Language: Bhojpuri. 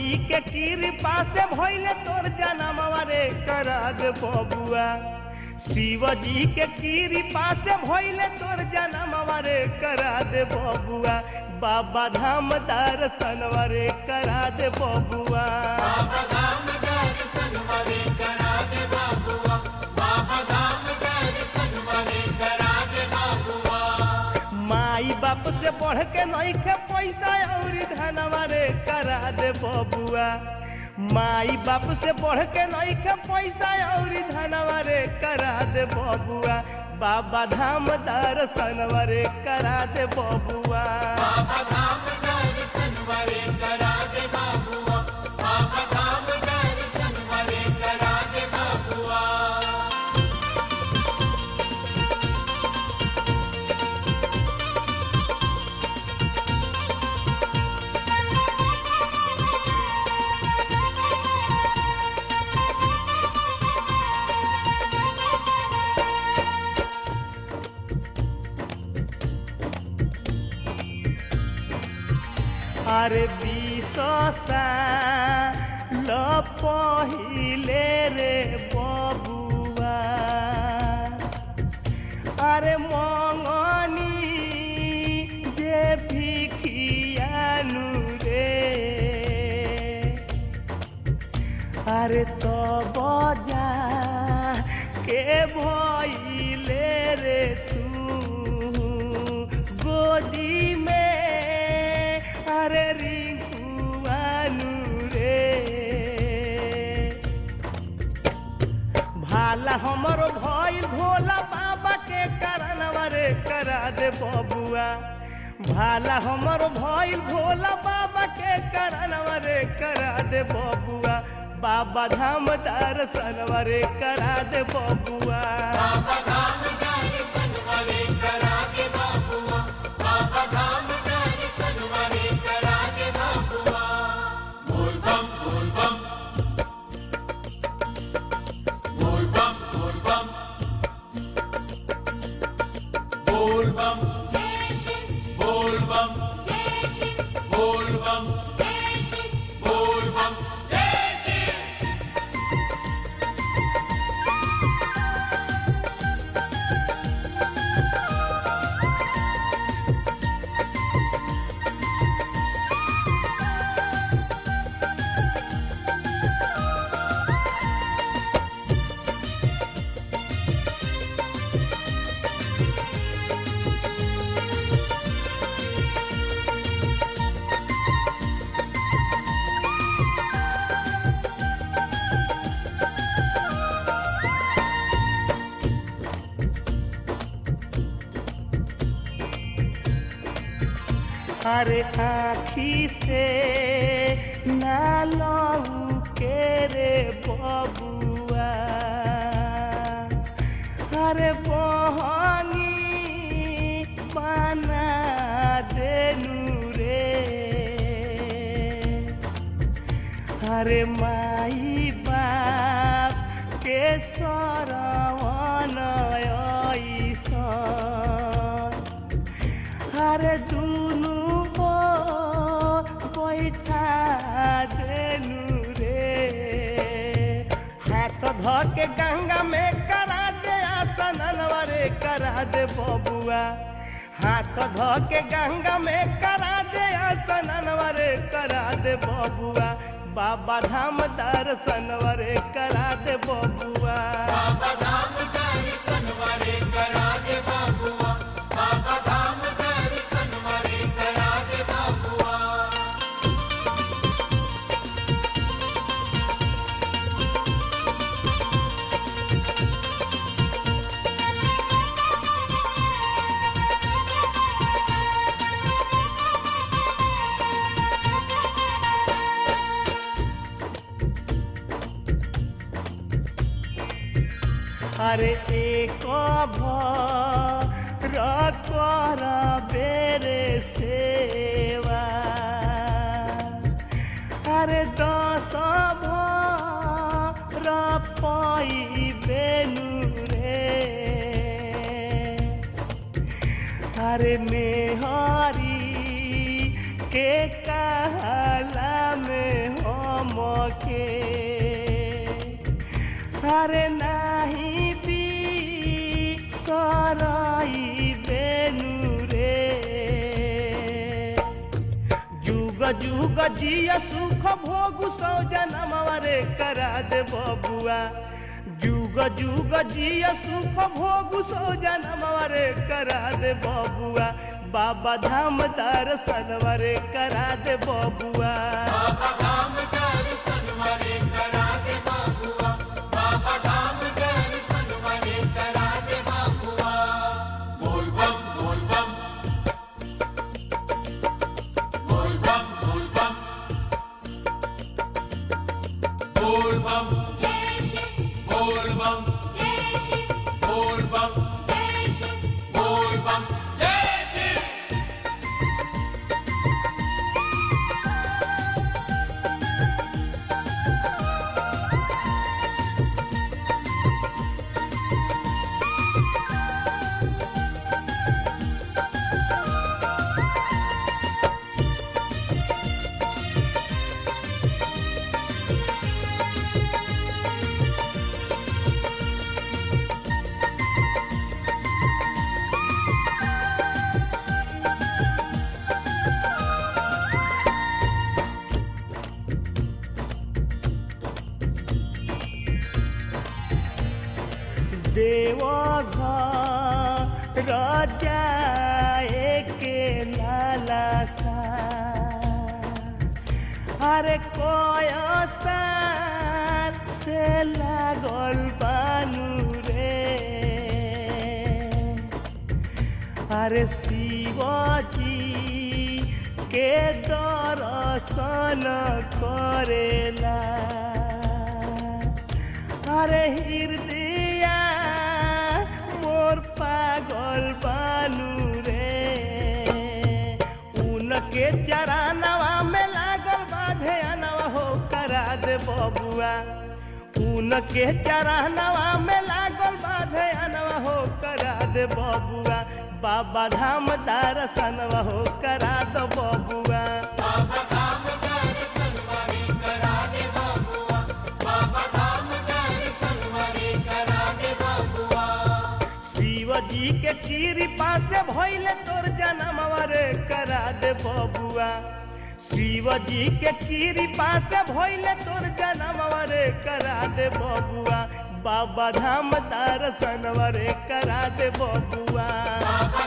जी के कृपा से भइले तोर जनमवा रे करा दे बबुआ शिव जी के कृपा से भइले तोर जनमवा रे करा दे बबुआ बाबा धाम दर्शनवा रे करा दे बबुआ बाबा धाम दर्शन वरे करा दे बाबुआ बाबा धाम दर्शन वरे करा दे बाबुआ माई बाप से बढ़ के नइखे पैसा और धनवा रे करा दे बबुआ माई बाप से बढ़ के नइखे पैसा और धनवा रे करा दे बबुआ बाबा धाम दर्शनवा रे करा दे बबुआ बाबा धाम दर्शन वरे करा दे बाबुआ बाबा धाम दर्शन वरे करा दे बाबुआ अरे विशसा ल पहिले रे बबुआ अरे मङनी जे भिखियानु रे अरे तो बजा के भइले रे तू गोदी में अरे रिंकुआनु रे भाला हमरो भइल भोला बाबा के करनवा रे करा दे बबुआ भाला हमरो भइल भोला बाबा के करनवा रे करा दे बबुआ बाबा धाम दर्शनवा रे करा दे बबुआ बाबा धाम दर्शन वरे करा दे बाबुआ बाबा धाम दर्शन वरे करा दे बाबुआ बोल बम बोल बम बोल बम बोल बम बोल बम जय शिव बोल बम जय शिव बोल बम जय शिव बोल बम जय शिव अरे आखी से ना लऊ के रे बबुआ अरे बहनी बना देनु रे अरे माई बाप के सरवन ऐसा अरे दुनु हो बैठा देनु रे हाथ ध के गंगा में करा दे आसनवा रे करा दे बबुआ हाथ ध के गंगा में करा दे आसनवा रे करा दे बबुआ बाबा धाम दर्शनवा रे करा दे बबुआ बाबा धाम दर्शन वरे करा दे बाबुआ बाबा धाम दर्शन वरे करा दे बाबुआ अरे एक भर कर बेरे सेवा अरे दस भर पाई बेनु रे अरे मेहरी के कहला में हो जुग जिया सुख भोग सौ जनमवा रे करा दे बबुआ जुग जुग जिया सुख भोग सौ जनमवा रे करा दे बबुआ बाबा धाम दर्शनवा रे करा दे बबुआ बाबा धाम दर्शन वाले करा दे बाबुआ बाबा धाम दर्शन वाले करा दे बाबुआ बोल बम बोल बम बोल बम बोल बम बोल बम जय शिव बोल बम जय शिव बोल बम जय शिव बोल बम जय शिव देव राजाए के लाला सा अरे कोय साल से लागल बानू रे अरे शिवजी के दर्शन करेला अरे हृदय मोर पागल बानू रे उनके चरानवा में लागल बाधे अनवा हो करा दे बबुआ उनके चरानवा में लागल बाधे अनवा हो करा दे बबुआ बाबा धाम दर्शनवा हो करा दो बबुआ बाबा धाम दर्शन वाले करा दे बाबुआ बाबा धाम दर्शन वाले करा दे बाबुआ शिव जी के कृपा से भइले तोर जनमवा रे करा दे बबुआ शिव जी के कृपा से भइले तोर जनमवा रे करा दे बबुआ बाबा धाम दर्शनवा रे करा दे बबुआ बाबा